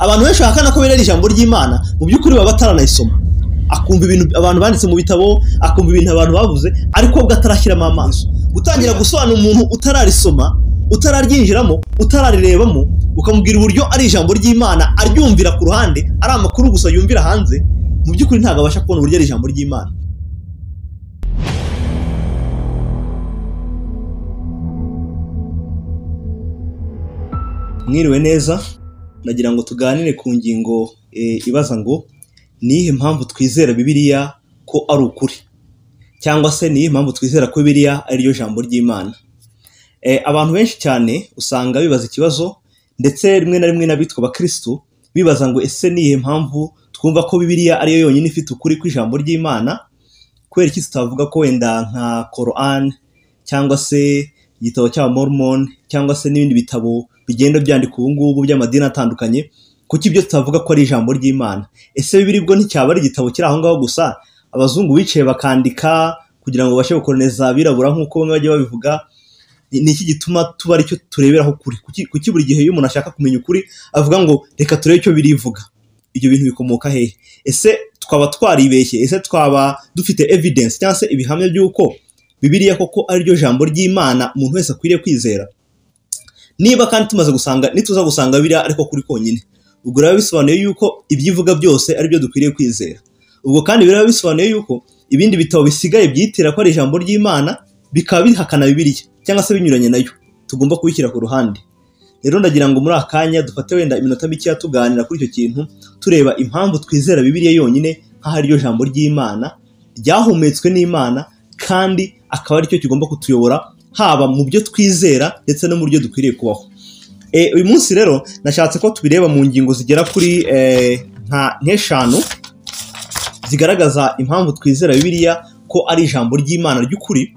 abantu benshi bahakana ko birera ijambo ry'imana mu by'ukuri baba bataranayisoma akumva ibintu abantu banditse mu bitabo akumva ibintu abantu bavuze ariko ubwo atarashyiramo amaso gutangira gusobanura umuntu utararisoma utararyinjiramo utararirebamo ukamubwira uburyo ari ijambo ry'imana aryumvira ku ruhande ari amakuru gusa yumvira hanze mu by'ukuri ntabwo abasha kubona uburyo ari ijambo ry'imana mwiriwe neza nagira ngo tuganire ku ngingo ibaza ngo niyihe mpamvu twizera bibiriya ko ari ukuri cyangwa se niyihe mpamvu twizera ko bibiriya ari ryo jambo ry'imana abantu benshi cyane usanga bibaza ikibazo ndetse rimwe na rimwe n'abitwa abakirisitu bibaza ngo ese niyihe mpamvu twumva ko bibiriya ariyo yonyine ifite ukuri ku ijambo ry'imana kubera iki tutavuga ko wenda nka korani cyangwa se igitabo cya mormon cyangwa se n'ibindi bitabo bigenda byandika ubu ngubu by'amadini atandukanye kuko ibyo tutavuga ko ari ijambo ry'imana ese bibiri bwo nticyaba ari igitabo kiri aho ngaho gusa abazungu bicaye bakandika kugira ngo babashe gukoroneza abirabura nk'uko bamwe bajya babivuga ni iki gituma tuba aricyo tureberaho ukuri kuki buri gihe iyo umuntu ashaka kumenya ukuri avuga ngo reka turebe icyo birivuga ibyo bintu bikomoka hehe ese twaba twaribeshye ese twaba dufite evidence cyangwa se ibihamya by'uko bibiriya koko ariryo jambo ry'imana umuntu wese akwiriye kwizera niba kandi tumaze gusanga nituza gusanga biriya ariko kuri konyine ubwo biba bisobanuye yuko ibyivuga byose ari byo dukwiriye kwizera ubwo kandi biba bisobanuye yuko ibindi bitabo bisigaye byitira ko ari ijambo ry'imana bikaba bihakana bibiriya cyangwa se binyuranye nayo tugomba kubishyira ku ruhande rero ndagira ngo muri aka kanya dufate wenda iminota mikeya tuganira kuri icyo kintu tureba impamvu twizera bibiriya yonyine nk'aho ariryo jambo ry'imana ryahumetswe n'imana kandi akaba aricyo kigomba kutuyobora haba mu byo twizera ndetse no mu byo dukwiriye kubaho uyu munsi rero nashatse ko tubireba mu ngingo zigera kuri nka nk'eshanu zigaragaza impamvu twizera bibiriya ko ari ijambo ry'imana ry'ukuri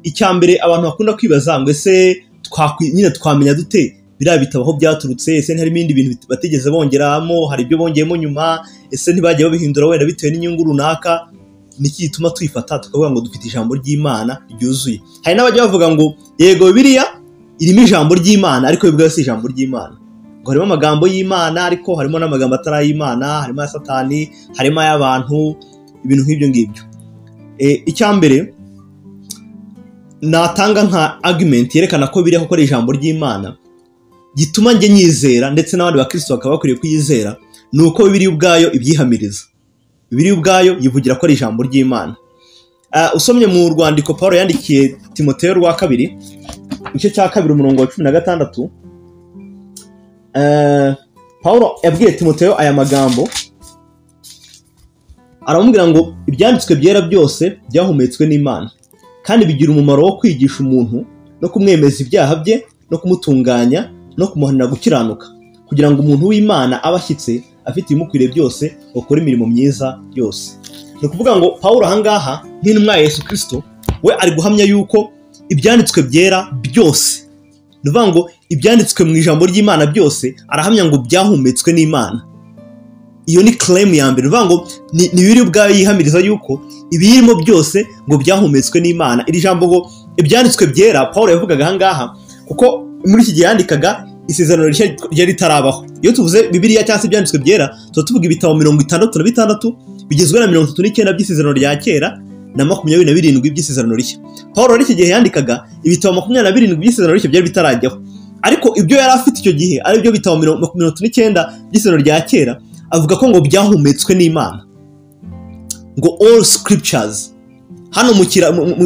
icya mbere abantu bakunda kwibaza ngo ese nyine twamenya dute biriya bitabo aho byaturutse ese hari ibindi bintu batigeze bongeramo hari ibyo bongeyemo nyuma ese ntibajya babihindura wenda bitewe n'inyungu runaka niki gituma tuyifata tukavuga ngo dufite ijambo ry'imana ryuzuye hari n'abajya bavuga ngo yego biriya irimo ijambo ry'imana ariko bibwa si ijambo ry'imana ngo harimo amagambo y'imana ariko harimo n'amagambo atari ay'imana harimo aya satani harimo ay'abantu ibintu nk'ibyo ngibyo icya mbere natanga nka agimenti yerekana ko biriya koko ari ijambo ry'imana gituma njye nyizera ndetse n'abandi bakirisitu bakaba bakwiriye kuyizera ni uko bibiri ubwayo ibyihamiriza biri ubwayo yivugira ko ari ijambo ry'imana usomye mu rwandiko paul yandikiye timoteo rwa kabiri igice cya kabiri umurongo wa cumi na gatandatu paul yabwiye timoteo aya magambo aramubwira ngo ibyanditswe byera byose byahumetswe n'imana kandi bigira umumaro wo kwigisha umuntu no kumwemeza ibyaha bye no kumutunganya no kumuhanira gukiranuka kugira ngo umuntu w'imana aba ashyitse afite ibimukwiriye byose bakora imirimo myiza yose ni ukuvuga ngo paul ahangaha nk'intumwa ya yesu kirisito we ari guhamya yuko ibyanditswe byera byose ni ukuvuga ngo ibyanditswe mu ijambo ry'imana byose arahamya ngo byahumetswe n'imana iyo ni keremu ya mbere ni ukuvuga ngo ni biri ubwayo yihamiriza yuko ibiyirimo byose ngo byahumetswe n'imana iri jambo ngo ibyanditswe byera paul yavugaga ahangaha kuko muri iki gihe yandikaga isezerano ryari ritarabaho iyo tuvuze bibiriya cyangwa se ibyanditswe byera tuba tuvuga ibitabo mirongo itandatu na bitandatu bigizwe na mirongo itatu n'icyenda by'isezerano rya kera na makumyabiri na birindwi by'isezerano rishya paul muri iki gihe yandikaga ibitabo makumyabiri na birindwi by'isezerano rishya byari bitarajyaho ariko ibyo yari afite icyo gihe ari byo bitabo mirongo itatu n'icyenda by'isezerano rya kera avuga ko ngo byahumetswe n'imana ngo all scriptures hano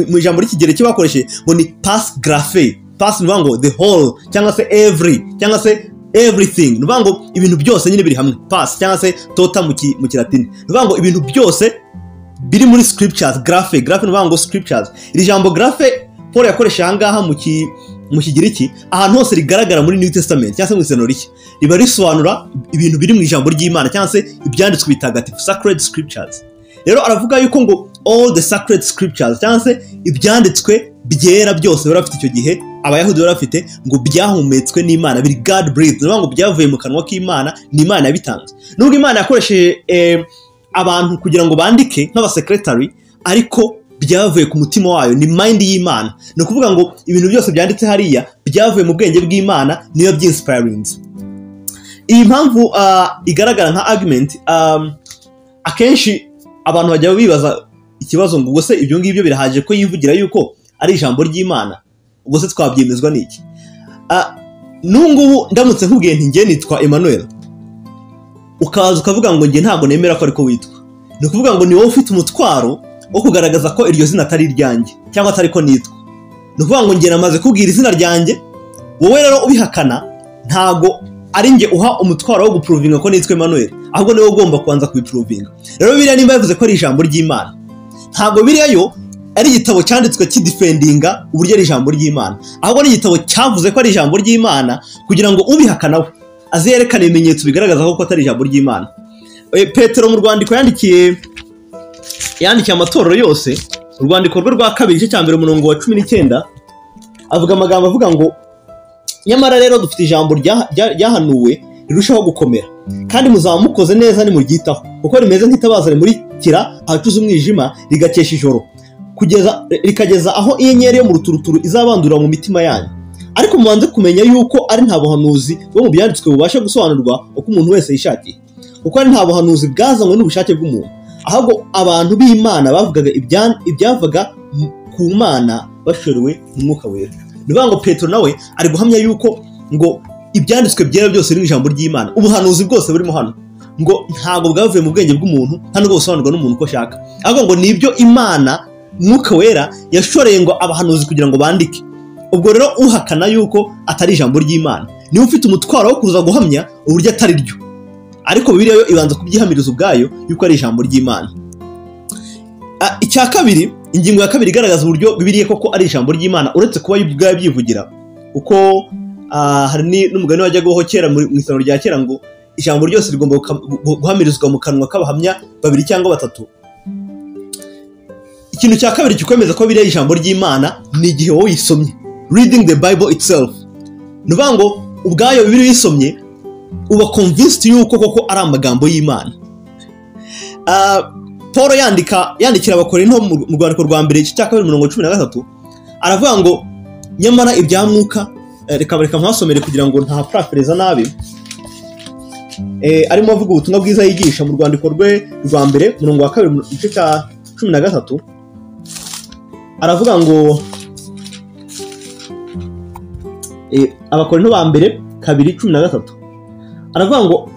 mu ijambo ry'ikigereki bakoresheje ngo ni pasi garafe pasi ni ngo the whole cyangwa se every cyangwa se everything ni ukuvuga ngo ibintu byose nyine biri hamwe pasi cyangwa se tota mu kiratini ni ukuvuga ngo ibintu byose biri muri scriptures garafe garafe ni ukuvuga ngo scriptures iri jambo garafe paul yakoresha aha ngaha mu kigiriki ahantu hose rigaragara muri new testament cyangwa se mu isano rishya riba risobanura ibintu biri mu ijambo ry'imana cyangwa se ibyanditswe bitagatifu sacred scriptures rero aravuga yuko ngo all the sacred scriptures cyangwa se ibyanditswe byera byose bari bafite icyo gihe abayahudi bari bafite ngo byahumetswe n'imana biri god breathe ni ngo byavuye mu kanwa k'imana ni imana yabitanze nubwo imana yakoresheje abantu kugira ngo bandike nk'abasekretari ariko byavuye ku mutima wayo ni mind y'imana ni ukuvuga ngo ibintu byose byanditse hariya byavuye mu bwenge bw'imana niyo byinsipayirinze iyi mpamvu ah, igaragara nka argument um, akenshi abantu bajya bibaza ikibazo ngo ubwo se ibyo ngibyo birahagije ko yivugira yuko ari ijambo ry'imana ubwo se twabyemezwa n'iki Ah, nungubu ndamutse nkubwiye nti njye nitwa emmanuel ukaza ukavuga ngo njye ntabwo nemera ko ariko witwa ni ukuvuga ngo ni wowe ufite umutwaro wo kugaragaza ko iryo zina atari iryanjye cyangwa atari ko nitwa ni ukuvuga ngo njye namaze kubwira izina ryanjye wowe rero ubihakana ntabwo ari njye uha umutwaro wo gupuruvinga ko nitwa emmanuel ahubwo niwe ugomba kubanza kubipuruvinga rero biriya nimba yavuze ko ari ijambo ry'imana ntabwo biriya yo ari igitabo cyanditswe kidifendinga uburyo ari ijambo ry'imana ahubwo ni igitabo cyavuze ko ari ijambo ry'imana kugira ngo ubihakana we aze yerekane ibimenyetso bigaragaza ko atari ijambo ry'imana Eh, petero mu rwandiko yandikiye yandikiye amatorero yose urwandiko rwe rwa kabiri igice cya mbere umurongo wa cumi n'icyenda avuga amagambo avuga ngo nyamara rero dufite ijambo rya- rya- ryahanuwe rirushaho gukomera kandi muzaba mukoze neza nimuryitaho kuko rimeze nk'itabaza rimurikira ahacuze umwijima rigakesha ijoro kugeza rikageza aho inyenyeri yo mu ruturuturu izabandurira mu mitima yanyu ariko mubanze kumenya yuko ari nta buhanuzi bwo mu byanditswe bubasha gusobanurwa uko umuntu wese yishakiye kuko ari nta buhanuzi bwazanywe n'ubushake bw'umuntu ahubwo abantu b'imana bavugaga ibya- ibyavaga mu- ku mana bashorewe mu mwuka wera ni ukuvuga ngo petero nawe ari guhamya yuko ngo ibyanditswe byera byose ni ijambo ry'imana ubuhanuzi bwose burimo hano ngo ntabwo bwavuye mu bwenge bw'umuntu nta n'ubwo busobanurwa n'umuntu uko ashaka ahubwo ngo ni ibyo imana mwuka wera yashoreye ngo abahanuzi kugira ngo bandike ubwo rero uhakana yuko atari ijambo ry'imana niwe ufite umutwaro wo kuza guhamya uburyo atari ryo ariko bibiliya yo ibanza kubyihamiriza ubwayo yuko ari ijambo ry'imana Ah, icya kabiri ingingo ya kabiri igaragaza uburyo bibiliya koko ari ijambo ry'imana uretse kuba yo ubwayo byivugira kuko ah, hari ni- n'umugani wajyagaho kera mu mu isano rya kera ngo ijambo ryose rigomba guka- gu- guhamirizwa mu kanwa k'abahamya babiri cyangwa batatu ikintu cya kabiri kikwemeza ko biriya ijambo ry'imana ni igihe wowe uyisomye reading the bible itself ni ukuvuga ngo ubwayo bibiri uyisomye uba convinced yuko koko ari amagambo y'imana Ah, paul yandika yandikira abakorinto mu mu rwandiko rwa mbere igice cya kabiri mirongo cumi na gatatu aravuga ngo nyamara ibya mwuka eh, reka reka mpasomere kugira ngo ntahaprafereza nabi eh, arimo avuga ubutumwa bwiza yigisha mu rwandiko rwe rwa mbere murongo wa kabiri mu gice cya cumi na gatatu aravuga ngo eh, abakorinto ba mbere kabiri cumi na gatatu aravuga ngo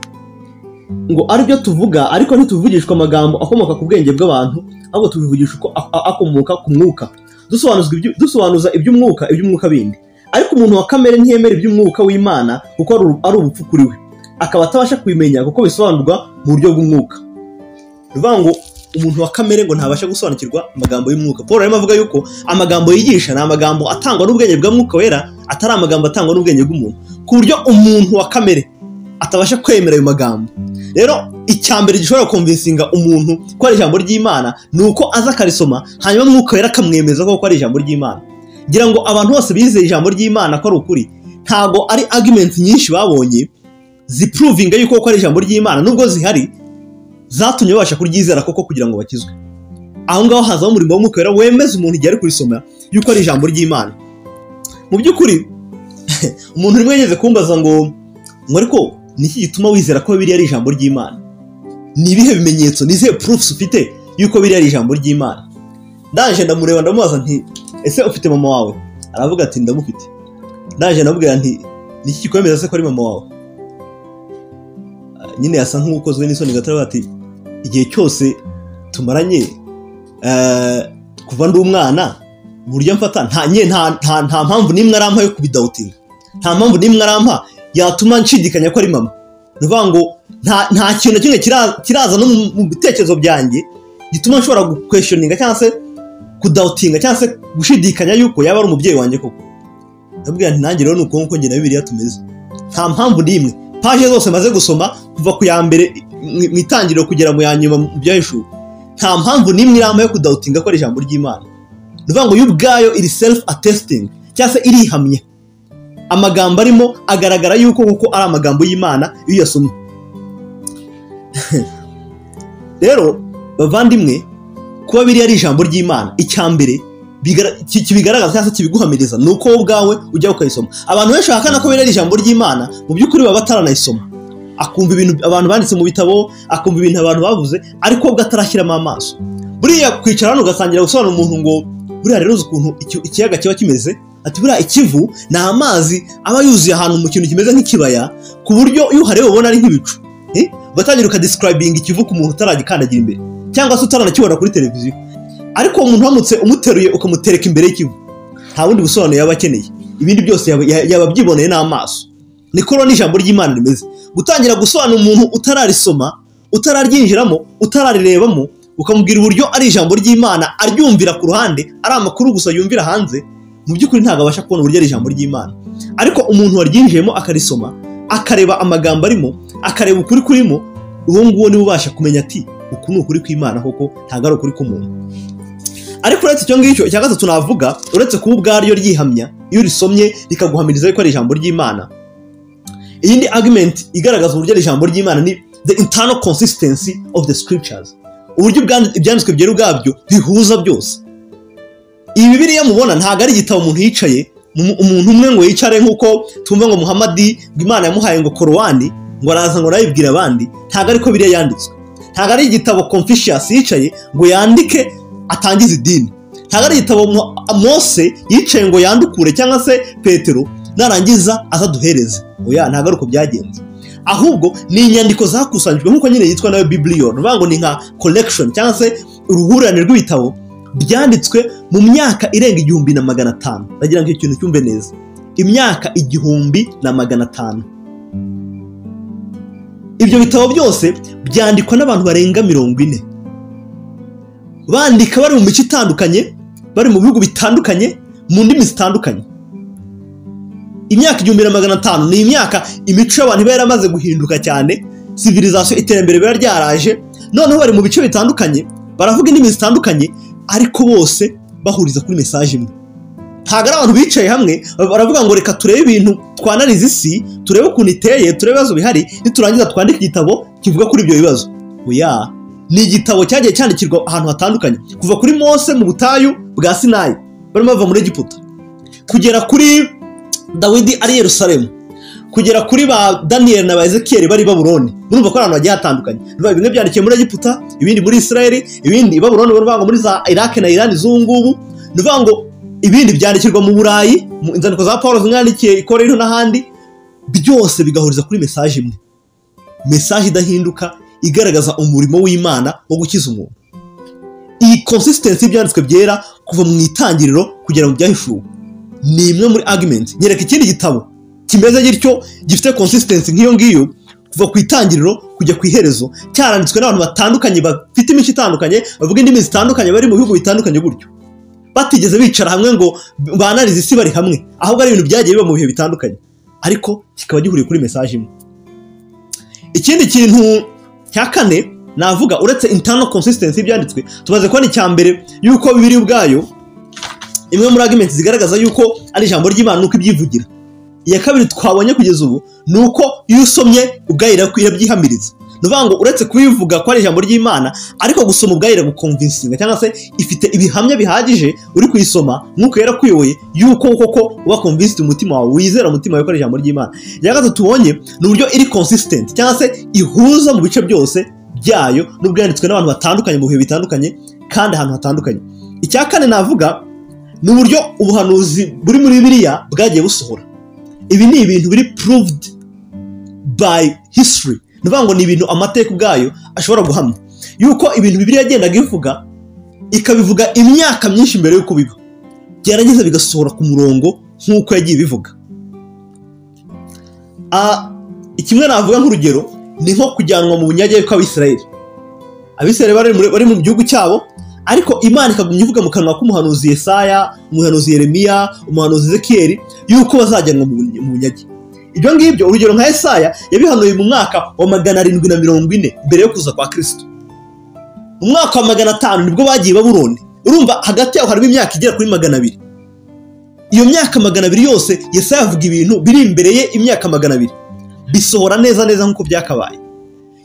ngo aribyo tuvuga ariko ntituvugishwa amagambo akomoka ku bwenge bw'abantu ahubwo tubivugisha uko a- a- akomoka ku mwuka dusobanuzwa ibyo- dusobanuza iby'umwuka iby'umwuka bindi ariko umuntu wa kamere ntiyemera iby'umwuka w'imana kuko ari uru- ari ubupfu kuri we akaba atabasha kubimenya kuko bisobanurwa mu buryo bw'umwuka ni ukuvuga ngo umuntu wa kamere ngo ntabasha gusobanukirwa amagambo y'umwuka paul arimo avuga yuko amagambo yigisha ni amagambo atangwa n'ubwenge bwa mwuka wera atari amagambo atangwa n'ubwenge bw'umuntu ku buryo umuntu wa kamere atabasha kwemera ayo magambo rero icya mbere gishobora kumvisinga umuntu ko ari ijambo ry'imana ni uko aza akarisoma hanyuma mwuka wera akamwemeza ko ari ijambo ry'imana ngira ngo abantu bose bizeye ijambo ry'imana ko ari ukuri ntabwo ari argument nyinshi babonye zipuruvinga yuko ko ari ijambo ry'imana nubwo zihari zatumye babasha kuryizera koko kugira ngo bakizwe aho ngaho hazaho umurimo w'umwuka wera wemeza umuntu igihe ari kurisoma yuko ari ijambo ry'imana mu by'ukuri umuntu rimwe yageze kumbaza ngo ngo ariko ni iki gituma wizera ko biriya ari ijambo ry'imana ni ibihe bimenyetso ni izihe proofs ufite yuko biriya ari ijambo ry'imana ndaje ndamureba ndamubaza nti ese ufite mama wawe aravuga ati ndamufite ndaje ndamubwira nti ni iki kikwemeza se ko ari mama wawe nyine yasa nk'ukozwe n'isoni gato aravuga ati igihe cyose tumaranye eh, kuva ndi umwana uburyo mfata nta nye- nta- nta- nta mpamvu n'imwe arampa yo kubidawutinga nta mpamvu n'imwe arampa yatuma nshidikanya ko ari mama ni ukuvuga ngo nta nta kintu na kimwe kira- kiraza no mu- mu bitekerezo byanjye gituma nshobora gukweshoninga cyangwa se kudawutinga cyangwa se gushidikanya yuko yaba ari umubyeyi wanjye koko ndabwira nti nanjye rero ni uko nguko njye na bibiriya tumeze nta mpamvu n'imwe paje zose maze gusoma kuva ku ya mbere mu- mu itangiriro kugera mu ya nyuma mu byahishuwe nta mpamvu n'imwe irama yo kudawutinga ko ari ijambo ry'imana ni ukuvuga ngo yo ubwayo iri selifu atesitingi cyangwa se irihamya amagambo arimo agaragara yuko kuko ari amagambo y'imana iyo uyasomye rero bavandimwe kuba biriya ari ijambo ry'imana icya mbere bigara- ki- kibigaragaza cyangwa se kibiguhamiriza ni uko wowe ubwawe ujya ukayisoma abantu benshi bahakana ko biriya ari ijambo ry'imana mu by'ukuri baba bataranayisoma akumva ibintu abantu banditse mu bitabo akumva ibintu abantu bavuze ariko ubwo atarashyiramo amaso buriya kwicara hano ugasangira gusobanura umuntu ngo buriya rero uzi ukuntu iki- ikiyaga kiba kimeze ati buriya ikivu ni amazi aba yuzuye ahantu mu kintu kimeze nk'ikibaya ku buryo iyo uhareba ubona ari nk'ibicu Eh? ugatangira ukadescribinga ikivu ku muntu utaragikandagira imbere cyangwa se utaranakibona kuri televiziyo ariko uwo muntu uramutse umuteruye ukamutereka imbere y'ikivu nta bundi busobanuro yaba akeneye ibindi byose yaba- ya- yaba abyiboneye n'amaso nikoro ni ijambo ry'imana rimeze gutangira gusobanura umuntu utararisoma utararyinjiramo utararirebamo ukamubwira uburyo ari ijambo ry'imana aryumvira ku ruhande ari amakuru gusa yumvira hanze mu by'ukuri ntabwo abasha kubona uburyo ari ijambo ry'imana ariko umuntu waryinjiyemo akarisoma akareba amagambo arimo akareba ukuri kurimo uwo nguwo niwe ubasha kumenya ati uku ni ukuri kw'imana koko ntabwo ari ukuri k'umuntu ariko uretse icyo ngicyo icya gatatu navuga uretse kuba ubwaryo ryihamya iyo urisomye rikaguhamiriza yuko ari ijambo ry'imana iyindi argument igaragaza uburyo ari ijambo ry'imana ni the internal consistency of the scriptures uburyo ubwand- ibyanditswe byera ubwabyo bihuza byose iyi bibiliya mubona ntabwo ari igitabo umuntu yicaye mu- umuntu umwe ngo yicare nk'uko tumva ngo muhamadi ngo imana yamuhaye ngo korowani ngo araza ngo arayibwira abandi ntabwo ariko biriya yanditswe ntabwo ari igitabo confucius yicaye ngo yandike atangize idini ntabwo ari igitabo Mo- mose yicaye ngo yandukure cyangwa se petero narangiza azaduhereze oya ntabwo ari uko byagenze ahubwo ni inyandiko zakusanyijwe nk'uko nyine yitwa nayo bibliyo ni ukuvuga ngo ni nka collection cyangwa se uruhurirane rw'ibitabo byanditswe mu myaka irenga igihumbi na magana atanu ndagira ngo icyo kintu cyumve neza imyaka igihumbi na magana atanu ibyo bitabo byose byandikwa n'abantu barenga mirongo ine bandika bari mu mico itandukanye bari mu bihugu bitandukanye mu ndimi zitandukanye imyaka igihumbi na magana atanu ni imyaka imico y'abantu iba yaramaze guhinduka cyane civilization iterambere riba ryaraje noneho bari mu bice bitandukanye baravuga indimi zitandukanye ariko bose bahuriza kuri mesaje imwe ntabwo ari abantu bicaye hamwe baravuga ngo reka turebe ibintu twanariza isi turebe ukuntu iteye turebe ibibazo bihari niturangiza twandike igitabo kivuga kuri ibyo bibazo oya ni igitabo cyagiye cyandikirwa ahantu hatandukanye kuva kuri mose mu butayu bwa sinayi barimo bava muri egiputa kugera kuri dawidi ari i yerusalemu kugera kuri ba daniyeli na ba ezekiyeli bari i babuloni murumva ko ari ahantu hagiye hatandukanye biba bimwe byandikiye muri egiputa ibindi muri isirayeli ibindi i babuloni ni ukuvuga ngo muri za iraki na irani z'ubu ngubu ni ukuvuga ngo ibindi byandikirwa mu burayi mu inzandiko za paul zimwandikiye i korinto n'ahandi byose bigahuriza kuri mesaje imwe mesaje idahinduka igaragaza umurimo w'imana wo gukiza umuntu iyi consistency y'ibyanditswe byera kuva mu itangiriro kugera mu byahishuwe ni imwe muri argument nyereka ikindi gitabo kimeze gityo gifite consistency nk'iyo ngiyo kuva ku itangiriro kujya ku iherezo cyaranditswe n'abantu batandukanye bafite imico itandukanye bavuga indimi zitandukanye bari mu bihugu bitandukanye gutyo batigeze bicara hamwe ngo banarize isi bari hamwe ahubwo ari ibintu byagiye biba mu bihe bitandukanye ariko kikaba gihuriye kuri mesaje imwe ikindi kintu cya kane navuga uretse internal consistency y'ibyanditswe tumaze kubona icya mbere yuko bibiri ubwayo imwe muri arguments zigaragaza yuko ari ijambo ry'imana nuko ibyivugira iya kabiri twabonye kugeza ubu ni uko iyo usomye ubwayira irabyihamiriza ni ukuvuga ngo uretse kubivuga ko ari ijambo ry'imana ariko gusoma ubwayira gukonvinsinga cyangwa se ifite ibihamya bihagije uri kuyisoma nk'uko yari akuyoboye yuko koko uba convinced umutima wawe wizera umutima wawe ko ari ijambo ry'imana iya gatatu tubonye ni uburyo iri consistent cyangwa se ihuza mu bice byose byayo n'ubwo yanditswe n'abantu batandukanye mu bihe bitandukanye kandi ahantu hatandukanye icya kane navuga ni uburyo ubuhanuzi buri muri biriya bwagiye busohora ibi ni ibintu biri proved by history ni ukuvuga ngo ni ibintu amateka ubwayo ashobora guhamya yuko ibintu bibiri yagendaga ivuga ikabivuga imyaka myinshi mbere y'uko biba byarangiza bigasohora ku murongo nk'uko yagiye ibivuga Ah, kimwe navuga nk'urugero ni nko kujyanwa mu bunyage kw'abisirayeli abisirayeli bari muri- bari mu gihugu cyabo ariko imana ikagumya ivuga mu kanwa k'umuhanuzi yesaya umuhanuzi yeremiya umuhanuzi ezekiyeli yuko bazajyanwa mu bunye- mu bunyage ibyo ngibyo urugero nka yesaya yabihanuye mu mwaka wa magana arindwi na mirongo ine mbere yo kuza kwa kirisito mu mwaka wa magana atanu nibwo bagiye baburoni urumva hagati yaho harimo imyaka igera kuri magana abiri iyo myaka magana abiri yose yesaya avuga ibintu biri imbere ye imyaka magana abiri bisohora neza neza nk'uko byakabaye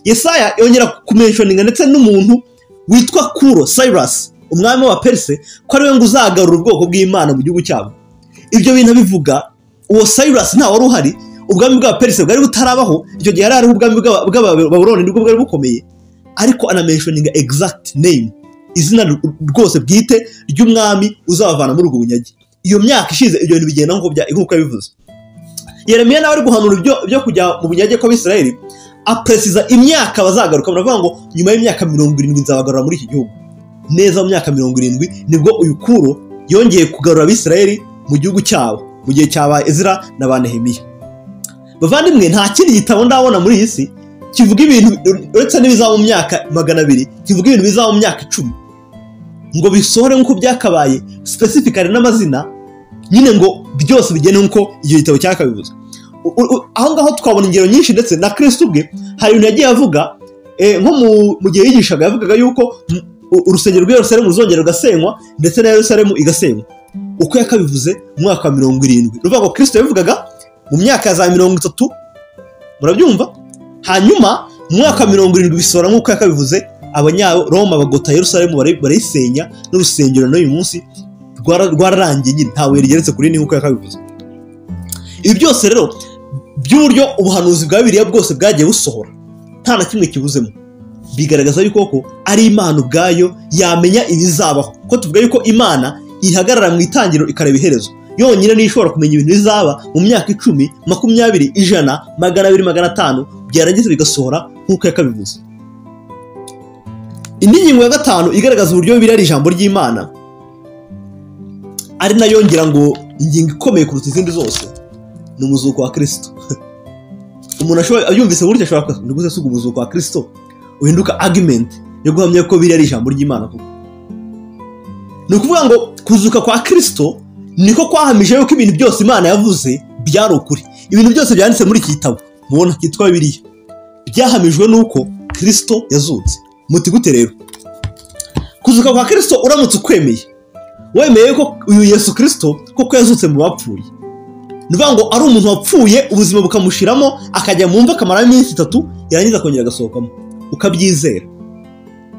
yesaya yongera kumenshoninga ndetse n'umuntu witwa kuro cyrus umwami wa perse ko ariwe ngo uzagarura ubwoko bw'imana mu gihugu cyabo ibyo bintu abivuga uwo cyrus nta wari uhari ubwami bwa perisi bwari butarabaho icyo gihe hari hariho ubwami bw'aba- bw'abababuloni nibwo bwari bukomeye ariko anamenshoninga exact name izina r- rwose bwite ry'umwami uzabavana muri ubwo bunyage iyo myaka ishize ibyo bintu bigenda nk'uko bya- nk'uko yabivuze yeremiya nawe ari guhanura ibyo byo kujya mu bunyage kw'abisirayeli apresiza imyaka bazagaruka baravuga ngo nyuma y'imyaka mirongo irindwi nzabagarura muri iki gihugu neza mu myaka mirongo irindwi nibwo uyu kuro yongeye kugarura abisirayeli mu gihugu cyabo mu gihe cyabaye ezira na ba nehemiya bavandimwe nta kindi gitabo ndabona muri iyi si kivuga ibintu uretse n'ibizaba mu myaka magana abiri kivuga ibintu bizaba mu myaka icumi ngo bisohore nk'uko byakabaye specifically n'amazina nyine ngo byose bigene nk'uko icyo gitabo cyakabivuze U- u- u- aho ngaho twabona ingero nyinshi ndetse na kirisitu ubwe hari ibintu yagiye avuga eh, nko mu- mu gihe yigishaga yavugaga yuko mm, u- urusengero rwa Yerusalemu ruzongera rugasenywa ndetse na Yerusalemu igasenywa uko yakabivuze mu mwaka wa mirongo irindwi ni ukuvuga ngo kirisito yabivugaga mu myaka ya za mirongo itatu murabyumva hanyuma mu mwaka wa mirongo irindwi bisohora nk'uko yakabivuze abanyaroma bagota Yerusalemu bari- barayisenya n'urusengero n'uyu munsi rwara- rwararangiye nyine ntawe rigeretse kuri rindi nk'uko yakabivuze ibi byose rero by'uburyo ubuhanuzi bwa biriya bwose bwagiye busohora nta na kimwe kibuzemo bigaragaza yuko koko ari imana ubwayo yamenya ibizabaho ko tuvuga yuko imana ihagarara mu itangiriro ikareba iherezo yonyine niyo ishobora kumenya ibintu bizaba mu myaka icumi makumyabiri ijana magana abiri magana atanu byarangiza bigasohora nk'uko yakabivuze indi ngingo ya gatanu igaragaza uburyo bibiliya ari ijambo ry'imana ari nayo ngira ngo ingingo ikomeye kuruta izindi zose ni umuzuko wa kirisito umuntu ashobora abyumvise gutya ashobora kuba ni gute suga umuzuko wa kirisito uhinduka argument yo guhamya ko biriya ari ijambo ry'imana koko ni ukuvuga ngo kuzuka kwa kirisito niko kwahamije yuko ibintu byose imana yavuze byari ukuri ibintu byose byanditse muri iki gitabo mubona kitwa bibiriya byahamijwe n'uko kirisito yazutse muti gute rero kuzuka kwa kirisito uramutse ukwemeye wemeye ko uyu yesu kirisito koko yazutse mu bapfuye ni ukuvuga ngo ari umuntu wapfuye ubuzima bukamushiramo akajya mu mva akamara iminsi itatu yarangiza akongera agasohokamo ukabyizera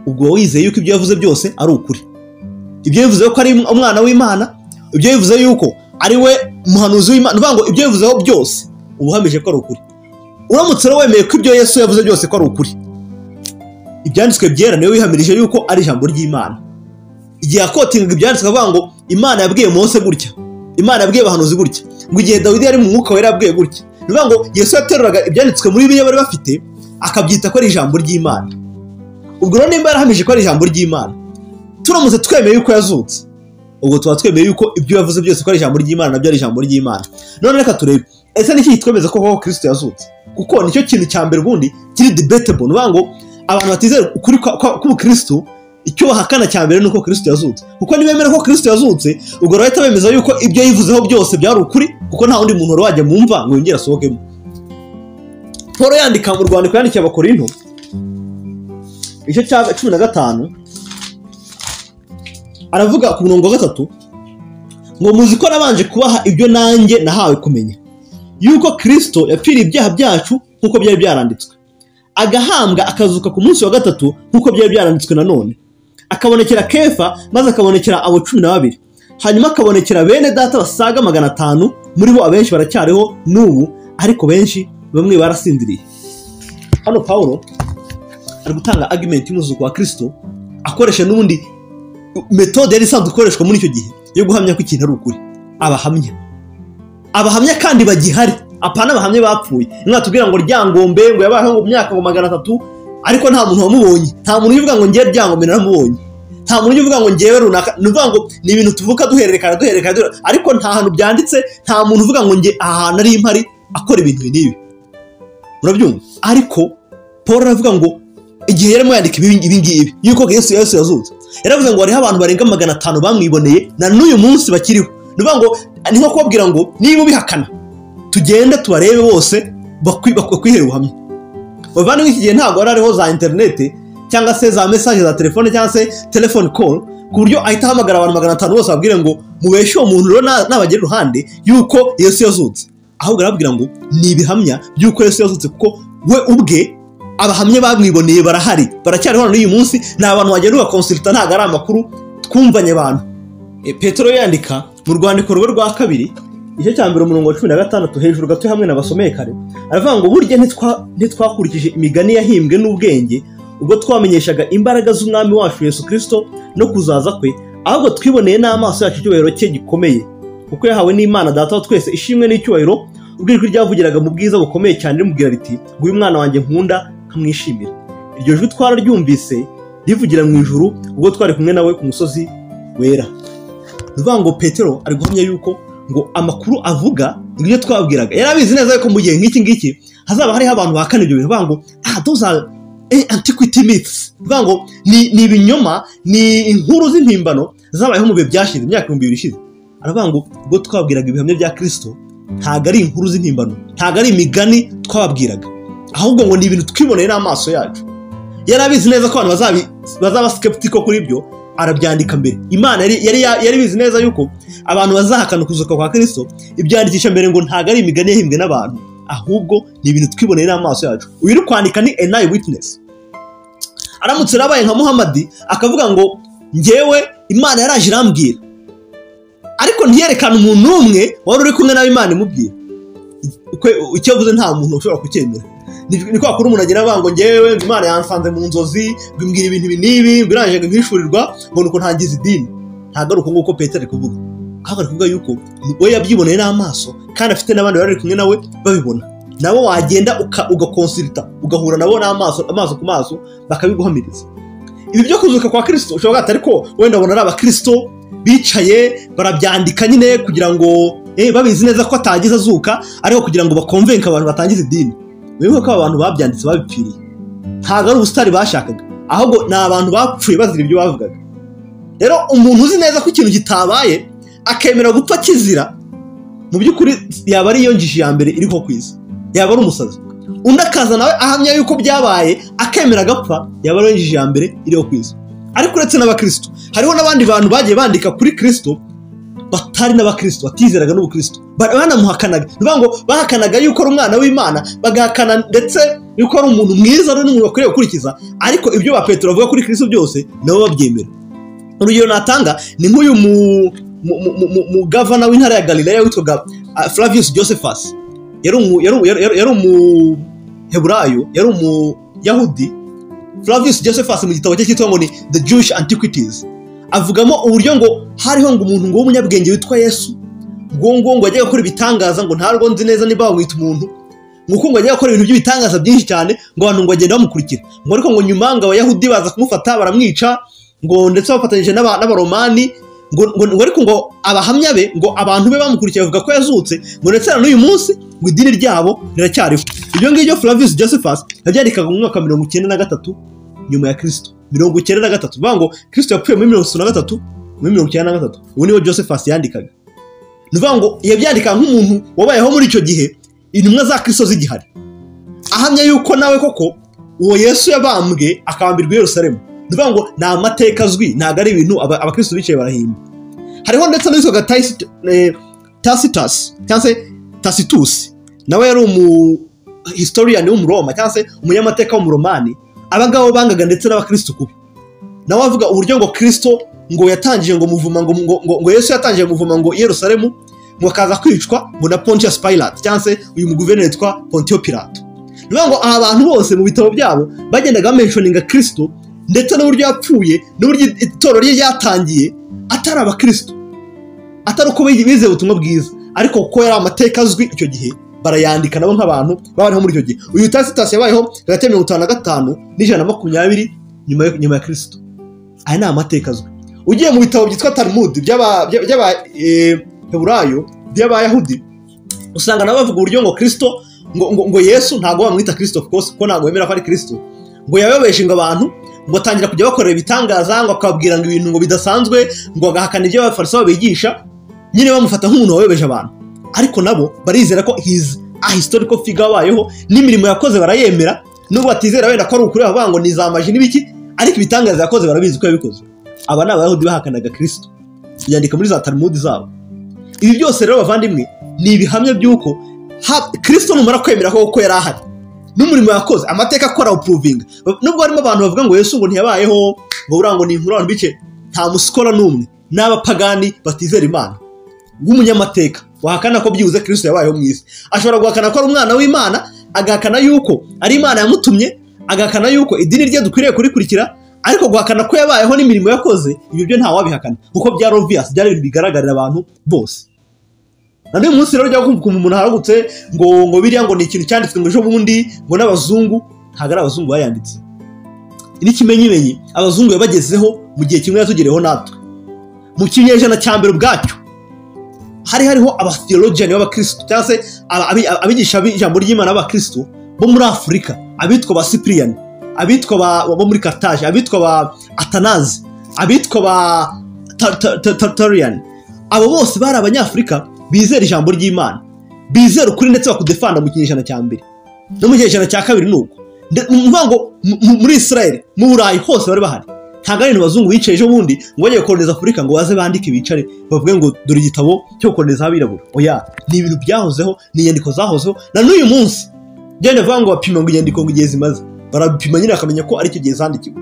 ubwo uba wizeye yuko ibyo yavuze byose ari ukuri ibyo bivuze ko ari umwana w'imana ibyo bivuze yuko ari we muhanuzi w'imana ni ukuvuga ngo ibyo bivuzeho byose uba uhamije ko ari ukuri uramutse rero wemeye ko ibyo yesu yavuze byose ko ari ukuri ibyanditswe byera niwe wihamirije yuko ari ijambo ry'imana igihe yakotingaga ibyanditswe avuga ngo imana yabwiye mose gutya imana yabwiye abahanuzi gutya ngo igihe dawidi yari mu mwuka wera yabwiye gutya ni ukuvuga ngo yesu yateruraga ibyanditswe muri biriya bari bafite akabyita ko ari ijambo ry'imana ubwo rero nimba yarahamije ko ari ijambo ry'imana turamutse twemeye yuko yazutse ubwo tuba twemeye yuko ibyo yavuze byose ko ari ijambo ry'imana nabyo ari ijambo ry'imana none reka turebe ese ni iki kitwemeza ko koko kirisito yazutse kuko nicyo kintu cya mbere ubundi kiri debatable ni ukuvuga ngo abantu batizera ukuri kwa- kwa- k'ubukristo icyo bahakana cya mbere ni uko kirisito yazutse kuko nibemera ko kirisito yazutse ubwo bahita bemeza yuko ibyo yivuzeho byose byari ukuri kuko nta wundi muntu wari wajya mu mva ngo yongere asohokemo paul yandika mu rwandiko yandikiye abakorinto igice cya cumi na gatanu aravuga ku murongo wa gatatu ngo muzi ko nabanje kubaha ibyo nanjye nahawe kumenya yuko kirisito yapfiriye ibyaha byacu nk'uko byari byaranditswe agahambwa akazuka ku munsi wa gatatu nk'uko byari byaranditswe nanone akabonekera kefa maze akabonekera abo cumi na babiri hanyuma akabonekera bene data basaga magana atanu muri bo abenshi baracyariho n'ubu ariko benshi bamwe barasindiriye hano pawulo ari gutanga argument y'umuzuko wa kirisito akoresha n'ubundi metode yari isanzwe ikoreshwa muri icyo gihe yo guhamya ko ikintu ari ukuri abahamya abahamya kandi bagihari apana abahamya bapfuye mwatubwira ngo ryangombe ngo yabayeho mu myaka ngo magana atatu ariko nta muntu wamubonye nta muntu uvuga ngo ngewe ryangombe naramubonye nta muntu uvuga ngo ngewe runaka ni ukuvuga ngo ni ibintu tuvuka duhererekana duhererekana duhererekana. ariko nta hantu byanditse nta muntu uvuga ngo nge aha hantu ari impari akora ibintu ibi n'ibi murabyumva ariko paul aravuga ngo igihe yarimo yandika ibi ibi ngibi yuko yesu yesu yazutse yaravuze ngo hariho abantu barenga magana atanu bamwiboneye na n'uyu munsi bakiriho ni ukuvuga ngo ni nko kubabwira ngo niba ubihakana tugende tubarebe bose bakwi- bakwihere ubuhamya bavandimwe iki gihe ntabwo hari hariho za interineti cyangwa se za mesaje za telefone cyangwa se telefone call ku buryo ahita ahamagara abantu magana atanu bose babwire ngo mubeshe uwo muntu rero na- nabagera iruhande yuko yesu yazutse ahubwo arababwira ngo ni ibihamya by'uko yesu yazutse kuko we ubwe abahamya bamwiboneye barahari baracyari hano n'uyu munsi ni abantu wagenda ugakonsulta ntabwo ari amakuru twumvanye abantu E, petero yandika mu rwandiko rwe rwa kabiri igice cya mbere umurongo wa cumi na gatandatu hejuru gato hamwe n'abasomeye kare aravuga ngo burya ntitwa- ntitwakurikije imigani yahimbwe n'ubwenge ubwo twamenyeshaga imbaraga z'umwami wacu yesu kirisito no kuzaza kwe ahubwo twiboneye n'amaso yacu icyubahiro cye gikomeye kuko yahawe n'imana data wa twese ishimwe n'icyubahiro ubwo ijwi ryavugiraga mu bwiza bukomeye cyane rimubwira riti nguyu umwana wanjye nkunda nkamwishimira iryo jwi twararyumvise rivugira mu ijuru ubwo twari kumwe nawe ku musozi wera ni ukuvuga ngo petero ari guhamya yuko ngo amakuru avuga ibyo twabwiraga yari abizi neza yuko mu gihe nk'iki ngiki hazaba hariho abantu bahakana ibyo bintu bavuga ngo ah those are eh, antiquity myths bavuga ngo ni, ni ibinyoma ni inkuru z'impimbano zabayeho mu bihe byashize imyaka ibihumbi bibiri ishize aravuga ngo ubwo twabwiraga ibihamya bya kirisito ntabwo ari inkuru z'impimbano ntabwo ari imigani twababwiraga ahubwo ngo ni ibintu twiboneye n'amaso yacu yari abizi neza ko abantu bazabi- bazaba skeptical kuri ibyo arabyandika mbere imana yari yari ya- yari ibizi neza yuko abantu bazahakana ukuzuka kwa kirisito ibyandikisha mbere ngo ntabwo ari imigani yahimbwe n'abantu ahubwo ni ibintu twiboneye n'amaso yacu uyu uri kwandika ni an eye witness aramutse yarabaye nka muhamadi akavuga ngo njyewe imana yaraje irambwira ariko ntiyerekane umuntu n'umwe wari uri kumwe nawe imana imubwira Ukwe- icyo avuze nta muntu ushobora kucyemera ni ni kwa kuri umuntu agira avuga ngo ngewe ngo imana yansanze mu nzozi ngo imbwira ibintu ibi n'ibi ngo irangije ngo nkishurirwa ngo nuko ntangiza idini ntabwo ari uko nguko petero ari kuvuga ahubwo ari kuvuga yuko we yabyiboneye n'amaso kandi afite n'abandi bari kumwe nawe babibona nabo wagenda uka- ugakonsirita ugahura nabo n'amaso amaso ku maso bakabiguhamiriza ibi byo kuzuka kwa kirisito ushobora kuba ariko wenda abona ari abakirisito bicaye barabyandika nyine kugira ngo eh, babizi neza ko atagize azuka ariko kugira ngo bakonvenke abantu batangiza idini wibuke ko aba bantu babyanditse babipfiriye ntabwo ari ubusitani bashakaga ahubwo ni abantu bapfuye bazira ibyo bavugaga rero umuntu uzi neza ko ikintu gitabaye akemera gupfa kizira mu by'ukuri yaba ari iyo ngishi ya mbere iriho ku isi yaba ari umusazi undi akaza nawe ahamya yuko byabaye akemera agapfa yaba ari iyo ngishi ya mbere iriho ku isi ariko uretse n'abakristo hariho n'abandi bantu bagiye bandika kuri kristo batari n'abakristo batizeraga n'ubukristo Ba- banamuhakanaga ni ukuvuga ngo bahakanaga yuko ari umwana w'imana bagahakana ndetse yuko ari umuntu mwiza ari n'umuntu bakwiriye gukurikiza ariko ibyo ba petero bavuga kuri kristo byose nabo babyemera urugero natanga ni nk'uyu mu- mu- mu- mu- mu- mugavana w'intara ya galileya witwaga ah, flavius josephus yari umu- yari- yari- yari umuheburayo yari umuyahudi flavius josephus mu gitabo cye cyitwa ngo ni the jewish antiquities avugamo uburyo ngo hariho ngo umuntu ngo w'umunyabwenge witwa yesu ngo ngo ngo yajyaga gukora ibitangaza ngo ntarwo nzi neza niba bamwita umuntu ngo uko ngo yajyaga gukora ibintu by'ibitangaza byinshi cyane ngo abantu ngo bagenda bamukurikira ngo ariko ngo nyuma ngo abayahudi baza kumufata baramwica ngo ndetse bafatanyije n'aba- n'abaromani ngo, ngo, ngo ariko ngo abahamya be ngo abantu be bamukurikiye bavuga ko yazutse ngo ndetse na n'uyu munsi ngo idini ryabo riracyariho ibyo ngibyo flavius josephus yabyandikaga mu mwaka mirongo icyenda na gatatu nyuma ya kirisito mirongo icyenda na gatatu bivuga ngo kirisito yapfuye muri mirongo itatu na gatatu muri mirongo icyenda na gatatu ubu niho josephus yandikaga ni ukuvuga ngo yabyandikaga nk'umuntu wabayeho muri icyo gihe intumwa za kirisito zigihari ahamya yuko nawe koko uwo yesu yabambwe akambirwa i yerusalemu ni ukuvuga ngo ni amateka azwi ntabwo ari ibintu aba- abakirisito bicaye barahimba hariho ndetse n'uwitwaga Tacit- eh, tacitus cyangwa se tacitus nawe yari umu historian w'umuroma cyangwa se umunyamateka w'umuromani abangabo bangaga ndetse n'abakristo kubi nawe avuga uburyo ngo kristo ngo yatangije ngo muvuma ngo, ngo, ngo, ngo yesu yatangije muvuma ngo i yerusalemu ngo akaza kwicwa ngo na pontius pilate cyangwa se uyu muguverineri witwa pontio pilato ni ukuvuga ngo aba bantu bose mu bitabo byabo bagendaga bamenshoninga kristo ndetse n'uburyo yapfuye n'uburyo itorero rye ryatangiye atari abakristo atari uko bi- bizeye ubutumwa bwiza ariko kuko yari amateka azwi icyo gihe barayandika nabo nk'abantu babayeho muri icyo gihe uyu tasitas yabayeho hagati ya mirongo itanu na gatanu n'ijana na makumyabiri nyuma yo- nyuma ya kirisito aya ni amateka azwi ugiye mu bitabo byitwa talmud by'aba- by'a- by'abaheburayo by'abayahudi usanga nabo bavuga uburyo ngo kirisito ngo, ngo, ngo yesu ntabwo bamwita kirisito of course kuko ntabwo bemera ko ari kirisito ngo yababeshinga abantu ngo atangira kujya bakorera ibitangaza ngo akababwira ngo ibintu ngo bidasanzwe ngo agahakana ibyo abafarisayo bigisha nyine bamufata nk'umuntu wayobeje abantu ariko nabo barizera ko hizi a historical figure wabayeho n'imirimo yakoze barayemera nubwo batizera wenda ko ari ukuri bavuga ngo ni za maji n'ibiki ariko ibitangaza yakoze barabizi ko yabikoze aba ni abayahudi bahakanaga kirisito byandika muri za talmudi zabo ibi byose rero bavandimwe ni ibihamya by'uko ha- kristo numara kwemera ko kuko yari ahari n'umurimo yakoze amateka akora awupuruvinga nubwo harimo abantu bavuga ngo yesu ngo ntiyabayeho ngo buriya ngo ni inkuru abantu bice nta musikora n'umwe n'abapagani batizera imana bw'umunyamateka wahakana ko byibuze kirisito yabayeho mu isi ashobora guhakana ko ari umwana w'imana agahakana yuko ari imana yamutumye agahakana yuko idini rye dukwiriye kurikurikira ariko guhakana ko yabayeho n'imirimo yakoze ibyo byo ntawabihakana kuko byari obvious byari ibintu bigaragarira abantu bose na n'uyu munsi rero ujya kumva umuntu aharagutse ngo ngo biriya ngo ni ikintu cyanditswe ngo ejo bundi ngo n'abazungu ntabwo ari abazungu bayanditse n'ikimenyimenyi abazungu yabagezeho mu gihe kimwe yatugereyeho natwe mu kinyejana cya mbere ubwacyo hari hariho abatheologian b'abakirisitu cyangwa se aba- abi- abigisha b'ijambo ry'imana b'abakirisitu bo muri afurika abitwa ba sipiriyani abitwa ba- bo muri karitaje abitwa ba atanazi abitwa ba Ta- Ta- Ta- tatariyani abo bose bari abanyafurika bizera ijambo ry'imana bizera ukuri ndetse bakudefanda mu kinyejana cya mbere no mu kinyejana cya kabiri ni uko Nde- ni ukuvuga ngo mu- mu- muri israel mu burayi hose bari bahari ntabwo ari ibintu abazungu bicaye ejo bundi ngo bajye gukoroniza afurika ngo baze bandike bicare bavuge ngo dore igitabo cyo gukoroniza abirabura oya ni ibintu byahozeho ni inyandiko zahozeho na n'uyu munsi genda bavuga ngo bapima ngo inyandiko ngo igihe zimaze barabipima nyine bakamenya ko aricyo gihe zandikiwe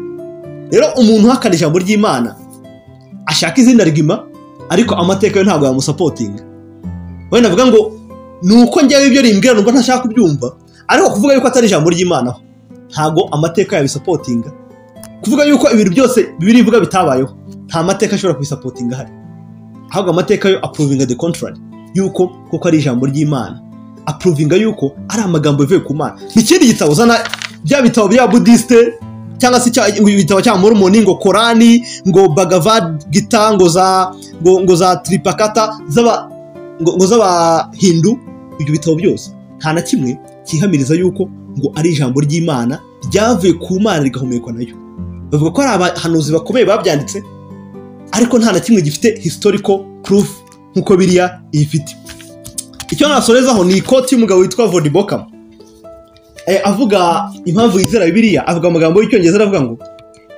rero umuntu uhakana ijambo ry'imana ashaka izina rigima ariko amateka yo ntabwo yamusapotinga wenda navuga ngo ni uko njyewe ibyo rimbwira nubwo ntashaka kubyumva ariko kuvuga yuko atari ijambo ry'imana ho ntabwo amateka yabisapotinga kuvuga yuko ibintu byose bibiri bivuga bitabayeho nta mateka ashobora kubisapotinga ahari ahubwo amateka yo apuruvinga the contrary yuko koko ari ijambo ry'imana apuruvinga yuko ari amagambo yavuye ku mana ni ikindi gitabo uzana bya bitabo bya budisite cyangwa se cya- ibitabo cya mormoni ngo korani ngo bagavad gita ngo za ngo, ngo za tripakata z'aba ngo, ngo z'abahindu ibyo bitabo byose nta na kimwe cyihamiriza yuko ngo ari ijambo ry'imana ryavuye ku mana rigahumekwa nayo bavuga ko ari abahanuzi bakomeye babyanditse ariko nta na kimwe gifite historical proof nk'uko biriya ifite icyo nasorezaho ni ikoti y'umugabo witwa Vodi Bokam Eh, avuga impamvu yizera bibiliya avuga amagambo y'icyongereza aravuga ngo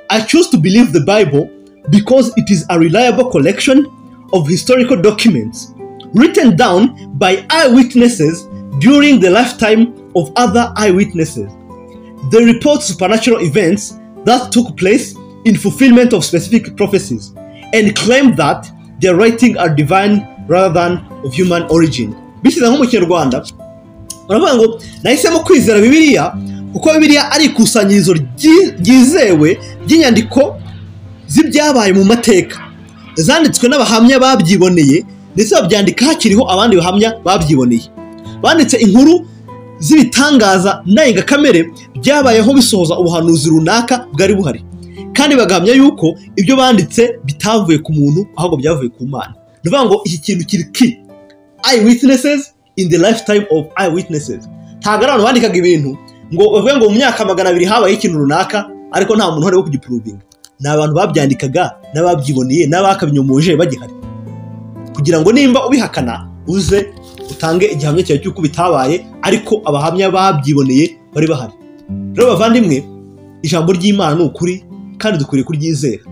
I choose to believe the Bible because it is a reliable collection of historical documents written down by eyewitnesses during the lifetime of other eyewitnesses. They report supernatural events that took place in fulfillment of specific prophecies and claim that their writings are divine rather than of human origin. Bisize nko mu Kinyarwanda baravuga ngo nahisemo kwizera bibiliya kuko bibiliya ari ikusanyirizo ryi- ryizewe ry'inyandiko z'ibyabaye mu mateka zanditswe n'abahamya babyiboneye ndetse babyandika hakiriho abandi bahamya babyiboneye banditse inkuru z'ibitangaza ndengakamere byabayeho bisohoza ubuhanuzi runaka bwari buhari kandi bagahamya yuko ibyo banditse bitavuye ku muntu ahubwo byavuye ku mana ni ukuvuga ngo iki kintu kiri ki eyewitnesses in the lifetime of eyewitnesses ntabwo ari abantu bandikaga ibintu ngo bavuge ngo mu myaka magana abiri habaye ikintu runaka ariko nta muntu uhari wo kugipuruvinga ni abantu babyandikaga n'ababyiboneye n'abakabinyomoje bagihari kugira ngo nimba ubihakana uze utange igihamya cyawe cy'uko bitabaye ariko abahamya babyiboneye bari bahari rero bavandimwe ijambo ry'imana ni ukuri kandi dukwiriye kuryizera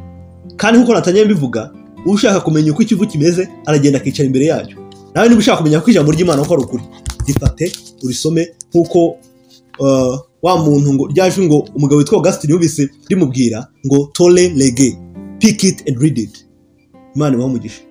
kandi nk'uko natanye mbivuga ushaka kumenya uko ikivu kimeze aragenda akicara imbere yacyo nawe niba ushaka kumenya ko ijambo ry'imana uko ari ukuri rifate urisome nk'uko uh, wa muntu ngo ryaje ngo umugabo witwa augustin yumvise rimubwira ngo tore lege pick it and read it imana ibahe umugisha